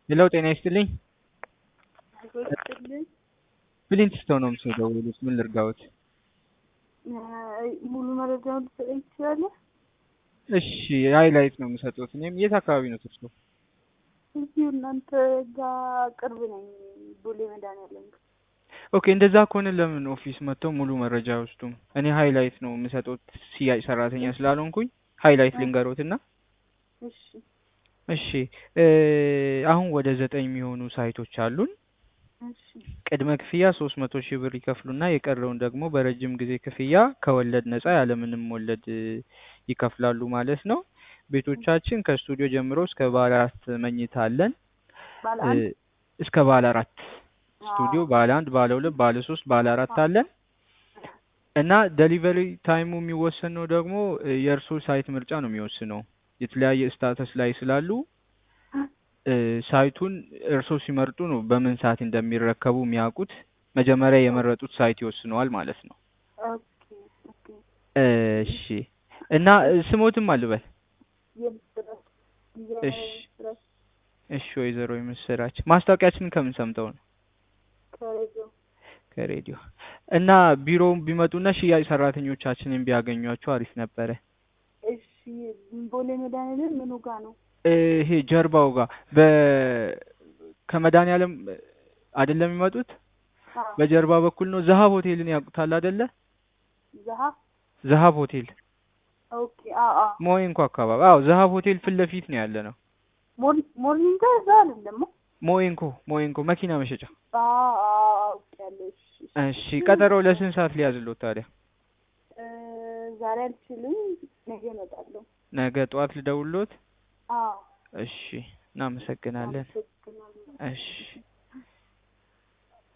ሄሎ ጤና ይስጥልኝ። ይስጥልኝ። ብሊንት ስቶን ነው የምትደውሉት? ምን ልርዳዎት? ሙሉ መረጃውን ልትሰጠኝ ትችላለህ? እሺ ሃይላይት ነው የምሰጡት። እኔም የት አካባቢ ነው ትርሶ? እዚሁ እናንተ ጋር ቅርብ ነኝ። ቦሌ መድኃኒዓለም ጋር። ኦኬ እንደዛ ከሆነ ለምን ኦፊስ መጥተው ሙሉ መረጃ አይወስዱም? እኔ ሃይላይት ነው የምሰጡት ሽያጭ ሰራተኛ ስላልሆንኩኝ ሃይላይት ልንገሮት እና እሺ እሺ እ አሁን ወደ ዘጠኝ የሚሆኑ ሳይቶች አሉን። እሺ ቅድመ ክፍያ ሶስት መቶ ሺህ ብር ይከፍሉና የቀረውን ደግሞ በረጅም ጊዜ ክፍያ ከወለድ ነጻ ያለምንም ወለድ እ ይከፍላሉ ማለት ነው። ቤቶቻችን ከስቱዲዮ ጀምሮ እስከ ባለ አራት መኝታ አለን። ባለ እ አንድ እስከ ባለ አራት ስቱዲዮ ባለ አንድ፣ ባለ ሁለት፣ ባለ ሶስት፣ ባለ አራት አለን እና ደሊቨሪ ታይሙ የሚወሰነው ደግሞ እ የእርሶ ሳይት ምርጫ ነው የሚወስነው። የተለያየ ስታተስ ላይ ስላሉ እ ሳይቱን እርሶ ሲመርጡ ነው በምን ሰዓት እንደሚረከቡ የሚያውቁት። መጀመሪያ የመረጡት ሳይት ይወስነዋል ማለት ነው። ኦኬ ኦኬ እሺ እና እ ስሞትም አልበል። የምስራች እሺ የምስራች እሺ ወይዘሮ የምስራች ማስታወቂያችንን ከምን ሰምተው ነው? ከሬዲዮ ከሬዲዮ እና ቢሮው ቢመጡና ሽያጭ ሰራተኞቻችንን ቢያገኟቸው አሪፍ ነበረ። እሺ ቦሌ መድኃኒዓለም ምኑ ጋር ነው? ይሄ ጀርባው ጋር በ ከመድኃኒዓለም አይደለም የሚመጡት አዎ በጀርባ በኩል ነው። ዘሀብ ሆቴልን ያውቁታል አይደለ? ዘሀ ዘሀብ ሆቴል ኦኬ አዎ አዎ ሞይንኮ አካባቢ። አዎ ዘሀብ ሆቴል ፊት ለፊት ነው ያለ ነው። ሞር- ሞርኒንግ ጋር እዛ አይደለም? ሞይንኮ ሞይንኮ መኪና መሸጫ። አዎ አዎ አውቄያለሁ። እሺ እሺ ቀጠሮ ለስንት ሰዓት ሊያዝሎት ታዲያ? እ ዛሬ አልችልም፣ ነገ እመጣለሁ። ነገ ጠዋት ልደውልሎት? አዎ እሺ እናመሰግናለን። አመሰግናለሁ። እሺ